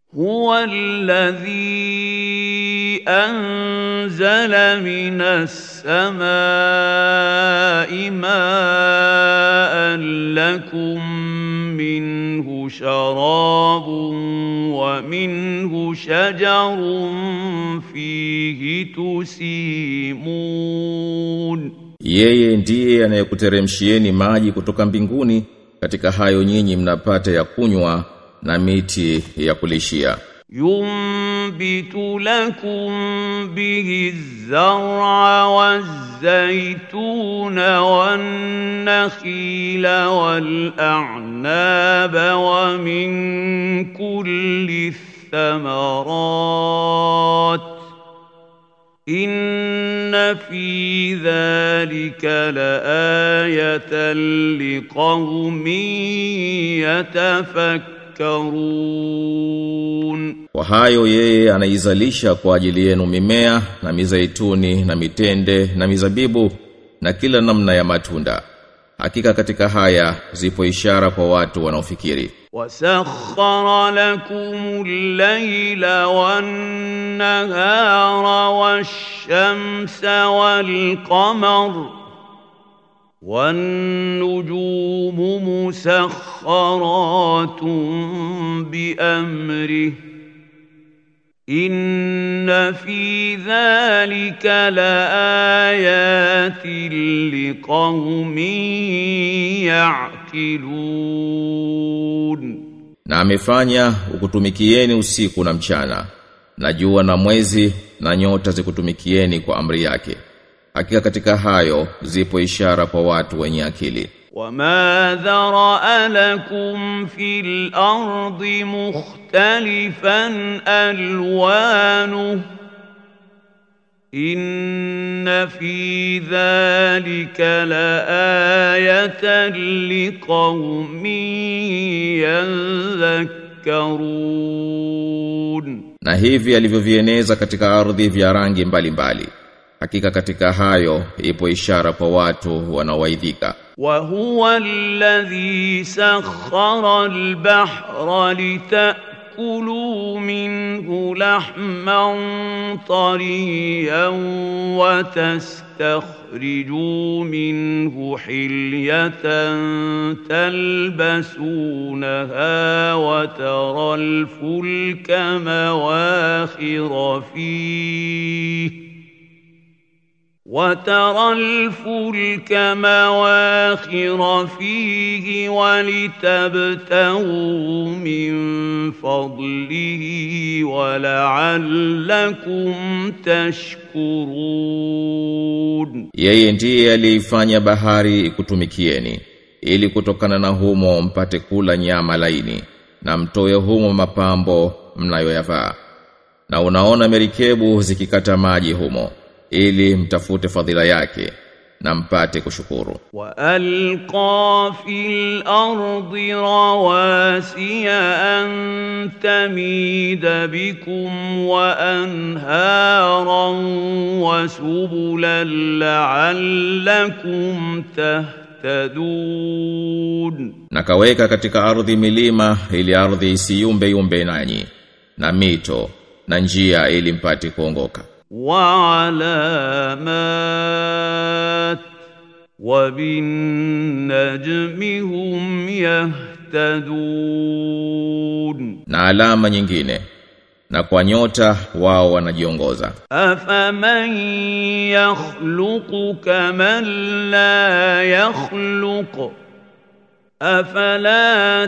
هو الذي أنزل من السماء ماء لكم منه شراب ومنه شجر فيه تسيمون Yeye ndiye anayekuteremshieni maji kutoka mbinguni katika hayo nyinyi mnapata ya kunywa na miti ya kulishia. ينبت لكم به الزرع والزيتون والنخيل والأعناب ومن كل الثمرات إن في ذلك لآية لقوم يتفكرون Kwa hayo yeye anaizalisha kwa ajili yenu mimea na mizaituni na mitende na mizabibu na kila namna ya matunda. Hakika katika haya zipo ishara kwa watu wanaofikiri. وسخر لكم الليل والنهار والشمس والقمر والنجوم مسخرات بأمره إن في ذلك لآيات لقوم يعقلون Na amefanya ukutumikieni usiku na mchana na jua na mwezi na nyota zikutumikieni kwa amri yake. Hakika katika hayo zipo ishara kwa watu wenye akili. وما ذرأ لكم في الأرض مختلفا ألوانه إن في ذلك لآية لقوم يذكرون Na hivi alivyovieneza katika ardhi vya rangi mbalimbali. Hakika katika hayo ipo ishara kwa watu wanaowaidhika. وهو الذي سخر البحر لتأكلوا منه لحما طريا وتستخرجوا منه حلية تلبسونها وترى الفلك مواخر فيه وترى الفلك مواخر فيه ولتبتغوا من فضله ولعلكم تشكرون Yeye ndiye aliifanya bahari ikutumikieni ili kutokana na humo mpate kula nyama laini na mtoe humo mapambo mnayoyavaa. Na unaona merikebu zikikata maji humo ili mtafute fadhila yake na mpate kushukuru. وألقى في الأرض رواسي أن تميد بكم وأنهارا وسبلا لعلكم تهتدون Na kaweka katika ardhi milima ili ardhi isiyumbe yumbe nanyi na mito na njia ili mpate kuongoka. وعلامات وبالنجم هم يهتدون Na alama nyingine na kwa nyota wao wanajiongoza. أفمن يخلق كمن لا يخلق أفلا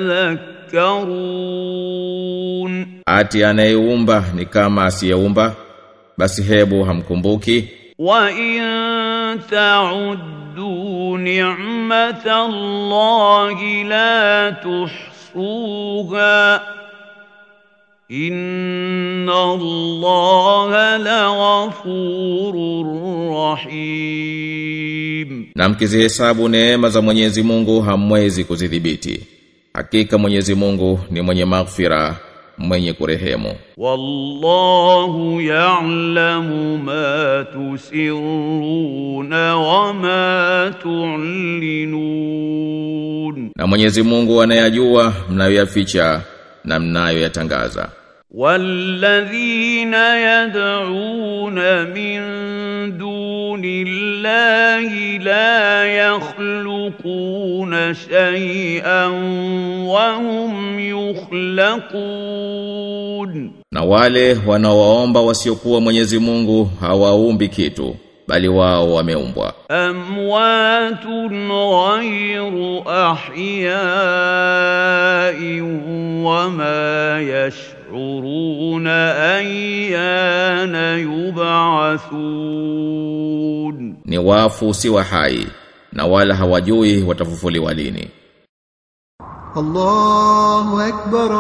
تذكرون Ati anayeumba ni kama asiyeumba basi hebu hamkumbuki وإن تعدوا نعمة الله لا تحصوها إن الله لغفور رحيم na mkizihesabu neema za Mwenyezi Mungu hamwezi kuzidhibiti. Hakika Mwenyezi Mungu ni mwenye maghfira, mwenye kurehemu. والله يعلم ما تسرون وما تعلنون Na Mwenyezi Mungu anayajua mnayoyaficha na mnayoyatangaza والذين يدعون من دون الله لا يخلقون شيئا وهم يخلقون na wale wanaoomba wasiokuwa Mwenyezi Mungu hawaumbi kitu bali wao wameumbwa أموات غير أحياء وما يشعرون أيان يبعثون ni wafu si wa hai na wala hawajui watafufuliwa lini الله أكبر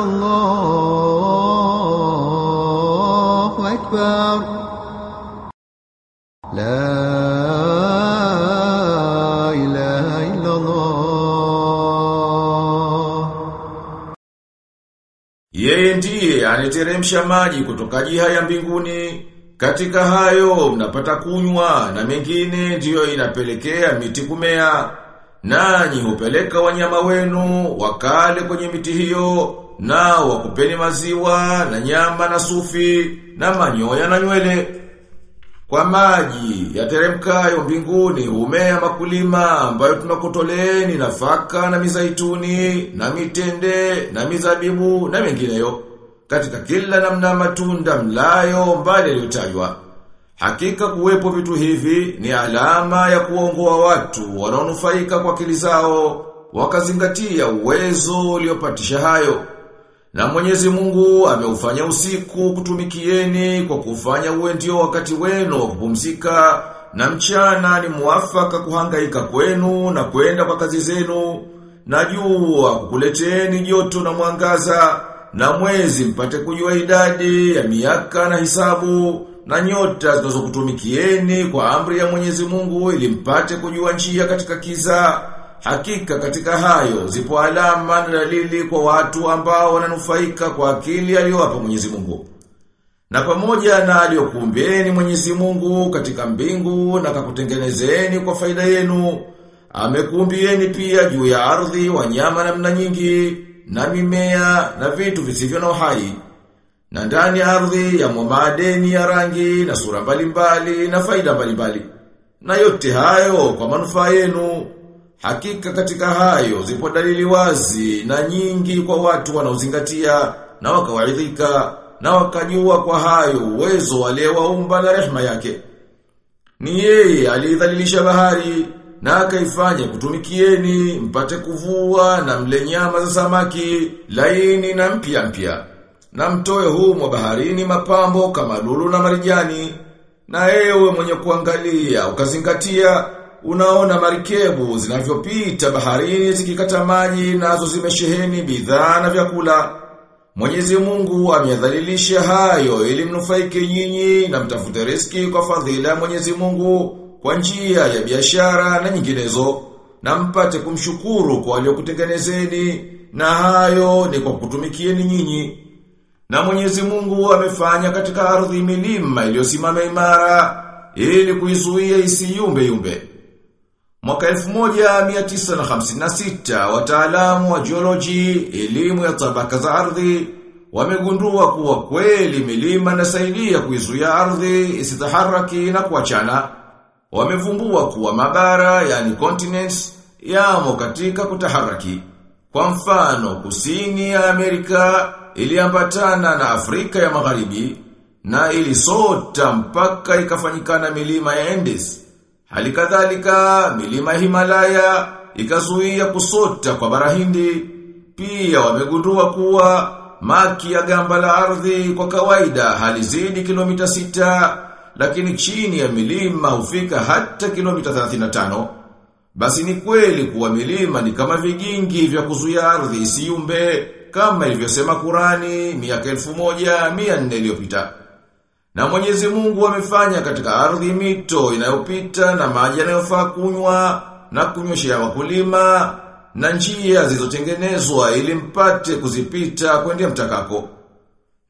الله أكبر لا إله إلا الله Yeye ndiye anateremsha maji kutoka jiha ya mbinguni. Katika hayo mnapata kunywa na mengine ndiyo inapelekea miti kumea. Nanyi hupeleka wanyama wenu wakale kwenye miti hiyo nao wakupeni maziwa na nyama na sufi na manyoya na nywele. Kwa maji yateremkayo mbinguni humea makulima ambayo tunakutoleeni nafaka na mizaituni na mitende na mizabibu na mengineyo katika kila namna matunda mlayo mbali yaliyotajwa. Hakika kuwepo vitu hivi ni alama ya kuongoa watu wanaonufaika kwa akili zao wakazingatia uwezo uliopatisha hayo. Na mwenyezi mungu ameufanya usiku kutumikieni kwa kufanya uwe ndio wakati wenu wa kupumzika na mchana ni muafaka kuhangaika kwenu na kwenda kwa kazi zenu na jua kukuleteni joto na mwangaza na mwezi mpate kujua idadi ya miaka na hisabu na nyota zinazokutumikieni kwa amri ya Mwenyezi Mungu ili mpate kujua njia katika kiza Hakika katika hayo zipo alama na dalili kwa watu ambao wananufaika kwa akili aliyowapa Mwenyezi Mungu. Na pamoja na aliyokuumbieni Mwenyezi Mungu katika mbingu na kakutengenezeni kwa faida yenu, amekuumbieni pia juu ya ardhi wanyama namna nyingi na mimea na vitu visivyo na uhai. Na ndani ya ardhi ya madeni ya rangi na sura mbalimbali na faida mbalimbali. Na yote hayo kwa manufaa yenu. Hakika katika hayo zipo dalili wazi na nyingi kwa watu wanaozingatia na wakawaidhika na wakajua kwa hayo uwezo waliowaumba na rehema yake. Ni yeye alidhalilisha bahari na akaifanya kutumikieni mpate kuvua na mle nyama za samaki laini na mpya mpya. Na mtoe humo baharini mapambo kama lulu na marijani. Na ewe mwenye kuangalia ukazingatia unaona marikebu zinavyopita baharini zikikata maji nazo zimesheheni bidhaa na vyakula. Mwenyezi Mungu ameyadhalilisha hayo ili mnufaike nyinyi na mtafute riski kwa fadhila ya Mwenyezi Mungu kwa njia ya biashara na nyinginezo na mpate kumshukuru kwa waliokutengenezeni na hayo ni kwa kutumikieni nyinyi. Na Mwenyezi Mungu amefanya katika ardhi milima iliyosimama imara ili kuizuia isiyumbe yumbe. Mwaka 1956 wataalamu wa geology, elimu ya tabaka za ardhi wamegundua kuwa kweli milima inasaidia kuizuia ardhi isitaharaki na kuachana. Wamevumbua kuwa mabara yani continents yamo katika kutaharaki. Kwa mfano, kusini ya Amerika iliambatana na Afrika ya Magharibi na ilisota mpaka ikafanyikana milima ya Andes. Hali kadhalika milima Himalaya ikazuia kusota kwa bara Hindi. Pia wamegundua kuwa maki ya gamba la ardhi kwa kawaida halizidi kilomita sita lakini chini ya milima hufika hata kilomita 35. Basi ni kweli kuwa milima ni kama vigingi vya kuzuia ardhi isiumbe kama ilivyosema Kurani miaka 1400 iliyopita. Na Mwenyezi Mungu amefanya katika ardhi mito inayopita na maji yanayofaa kunywa na kunyweshea wakulima na njia zilizotengenezwa ili mpate kuzipita kwendea mtakako.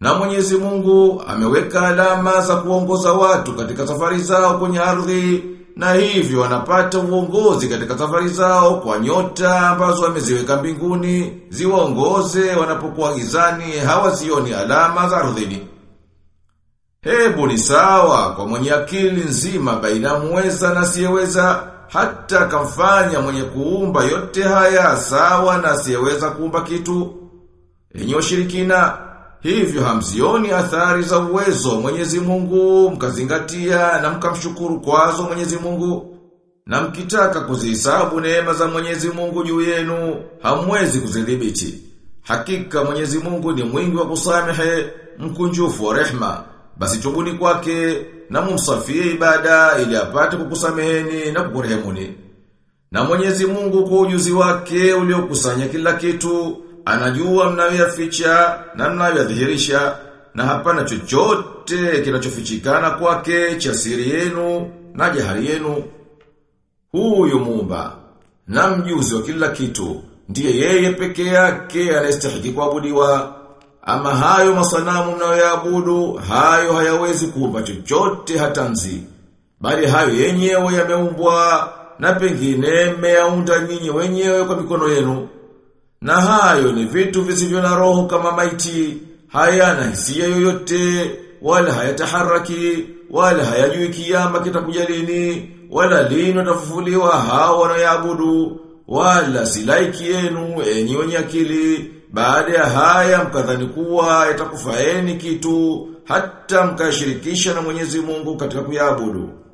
Na Mwenyezi Mungu ameweka alama za kuongoza watu katika safari zao kwenye ardhi na hivyo wanapata uongozi katika safari zao kwa nyota ambazo ameziweka mbinguni ziwaongoze wanapokuwa gizani hawazioni alama za ardhini. Hebu ni sawa kwa mwenye akili nzima baina muweza na asiyeweza hata kamfanya mwenye kuumba yote haya sawa na asiyeweza kuumba kitu. Enyi washirikina, hivyo hamzioni athari za uwezo wa Mwenyezi Mungu mkazingatia na mkamshukuru kwazo Mwenyezi Mungu. Na mkitaka kuzihesabu neema za Mwenyezi Mungu juu yenu, hamwezi kuzidhibiti. Hakika Mwenyezi Mungu ni mwingi wa kusamehe, mkunjufu wa rehma. Basi tubuni kwake na mumsafie ibada ili apate kukusameheni na kukurehemuni. Na Mwenyezi Mungu kwa ujuzi wake uliokusanya kila kitu, anajua mnayoyaficha na mnayoyadhihirisha na hapana chochote kinachofichikana kwake cha siri yenu na jahari yenu. Huyu Muumba na mjuzi wa kila kitu ndiye yeye peke yake anayestahili kuabudiwa. Ama hayo masanamu mnayoyaabudu, hayo hayawezi kuumba chochote hata nzi. Bali hayo yenyewe yameumbwa na pengine mmeyaunda nyinyi wenyewe kwa mikono yenu. Na hayo ni vitu visivyo na roho kama maiti, hayana hisia yoyote, wala hayataharaki, wala hayajui kiyama kitakuja lini, wala lini watafufuliwa hao wanaoyaabudu, wala silaiki yenu enyi wenye akili. Baada ya haya mkadhani kuwa yatakufaeni kitu hata mkashirikisha na Mwenyezi Mungu katika kuyaabudu.